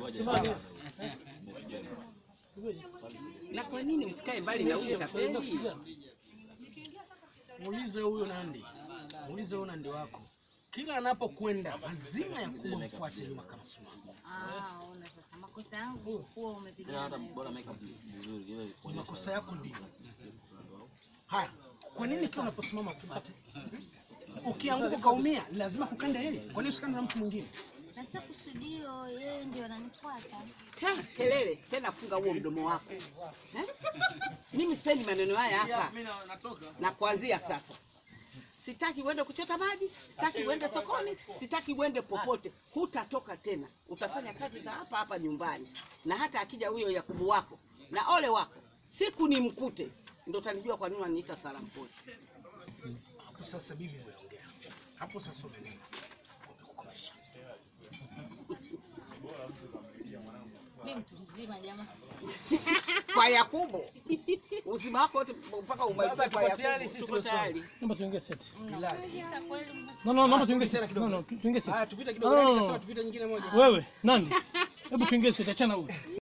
Na kwa nini msikae mbali na huyu tapeli? Muulize huyo Nandi, muulize huyo Nandi wako, kila anapokwenda lazima Yakubu mfuate nyuma kama sumaku. Ah, ona sasa makosa yangu huwa umepigana nayo. Ni makosa yako ndio haya. Kwa nini kila unaposimama kufuate? Ukianguka ukaumia, lazima kukanda yeye. Kwa nini usikande na mtu mwingine? Na sasa kusudio yeye ndio ananifuata. Tena kelele tena, funga huo mdomo wako eh? Mimi sipendi maneno haya hapa, na kuanzia sasa sitaki uende kuchota maji, sitaki uende sokoni, sitaki uende popote. Hutatoka tena, utafanya kazi za hapa hapa nyumbani, na hata akija huyo Yakubu wako na ole wako, siku ni mkute, ndo utanijua kwa nini wananiita Salampoli. Hapo sasa bibi umeongea. Hapo sasa umenena. Umekukomesha. Mimi mtu mzima jamaa. Kwa Yakubu uzima wako wote mpaka umalize kwa tuko tayari Yakubu, sisi tuko Waswahili. tayari. Naomba tuingie seti. Mnakuja kweli No, no, naomba tuingie seti. No, no, tu- tuingie seti. Haya, tupite kidogo, No, no, Nandi no. kasema tupite nyingine moja. Wewe, nani? Hebu tuingie seti, achana huyu.